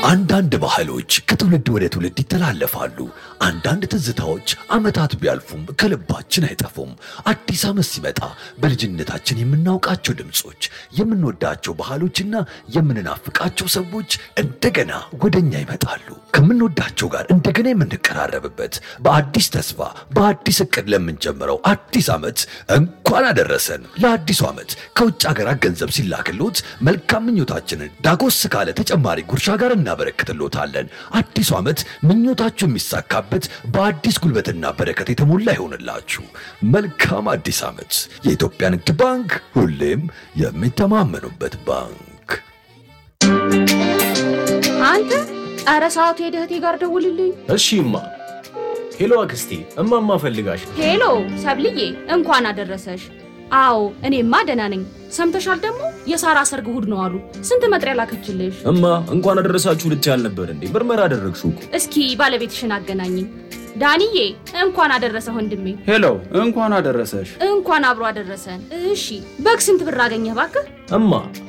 አንዳንድ ባህሎች ከትውልድ ወደ ትውልድ ይተላለፋሉ። አንዳንድ ትዝታዎች ዓመታት ቢያልፉም ከልባችን አይጠፉም። አዲስ ዓመት ሲመጣ በልጅነታችን የምናውቃቸው ድምፆች፣ የምንወዳቸው ባህሎችና የምንናፍቃቸው ሰዎች እንደገና ወደኛ ይመጣሉ። ከምንወዳቸው ጋር እንደገና የምንቀራረብበት በአዲስ ተስፋ በአዲስ እቅድ ለምንጀምረው አዲስ ዓመት እንኳን አደረሰን። ለአዲሱ ዓመት ከውጭ ሀገራት ገንዘብ ሲላክሎት መልካም ምኞታችንን ዳጎስ ካለ ተጨማሪ ጉርሻ ጋር እናበረክትሎታለን። አዲሱ ዓመት ምኞታችሁ የሚሳካበት በአዲስ ጉልበትና በረከት የተሞላ ይሆንላችሁ። መልካም አዲስ ዓመት። የኢትዮጵያ ንግድ ባንክ ሁሌም የሚተማመኑበት ባንክ። አንተ ኧረ ሰዓቱ ሄደህ እህቴ ጋር ደውልልኝ። እሺ እማ። ሄሎ አክስቴ፣ እማማ ፈልጋሽ። ሄሎ ሰብልዬ እንኳን አደረሰሽ። አዎ እኔማ ደህና ነኝ። ሰምተሻል ደግሞ የሳራ ሰርግ እሑድ ነው አሉ። ስንት መጥሪያ ላከችልሽ? እማ እንኳን አደረሳችሁ ልትይ አልነበር እንዴ? ምርመራ አደረግሽው እኮ። እስኪ ባለቤትሽን አገናኝኝ። ዳንዬ እንኳን አደረሰ ወንድሜ። ሄሎ እንኳን አደረሰሽ። እንኳን አብሮ አደረሰን። እሺ በግ ስንት ብር አገኘህ ባክህ? እማ